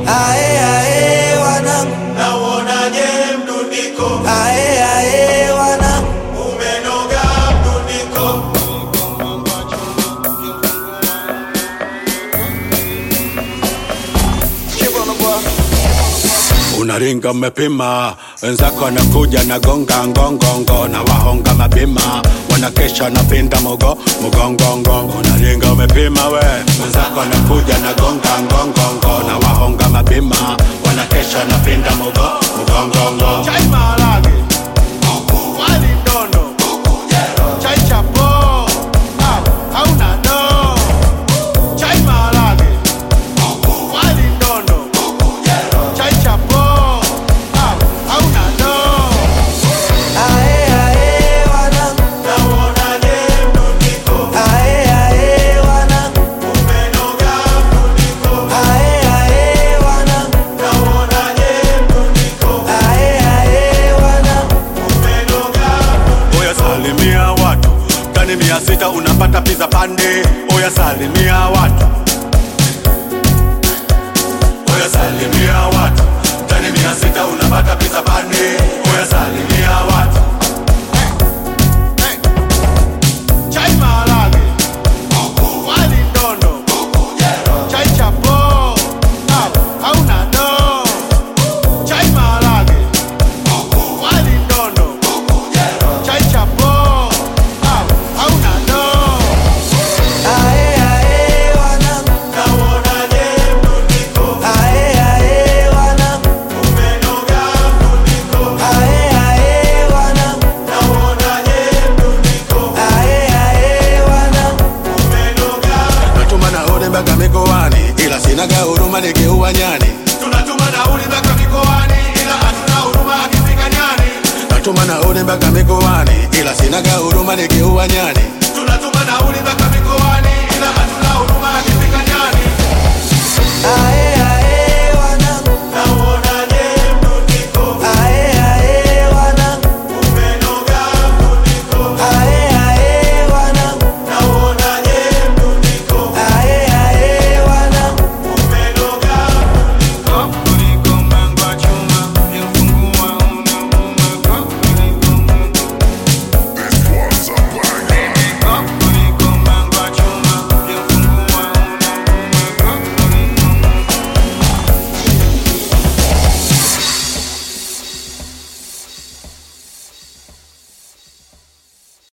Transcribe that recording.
ae ae wanangu nauonaje mdundiko ae ae wanangu umenoga mdundiko unaringa umepima, wenzako wanakuja na gonga ngongongo na wahonga mapima, wanakesha na pinda mugo mugongongo. Unaringa umepima we, wenzako wanakuja na gonga ngongongo na wahonga mapima, wanakesha na pinda mugo mugongongo. chai maharage wali ndondo chai chapo au hauna do chai maharage wali ndondo chai chapo au hauna do ae ae wanangu nauonaje mdundiko ae ae wanangu umenoga mdundiko ae ae wanangu nauonaje mdundiko ae ae wanangu umenoga Oya salimia watu tani mia sita unapata pizza pande. Oya salimia watu, oya salimia watu tani mia sita unapata pizza pande. Oya salimia watu chai maharage wali ndondo chai chapo au hauna do chai maharage wali ndondo chai chapo au hauna do ae ae wanangu nauonaje mdundiko ae ae wanangu umenoga mdundiko ae ae wanangu nauonaje mdundiko ae ae wanangu umenoga natuma nauli mpaka mikoani, ila sinaga huruma nikiua nyani. tunatuma nauli mpaka mikoani ila hatuna huruma akifika nyani Natuma nauli mpaka mikoani, ila sinaga huruma nikiua nyani. tunatuma nauli mpaka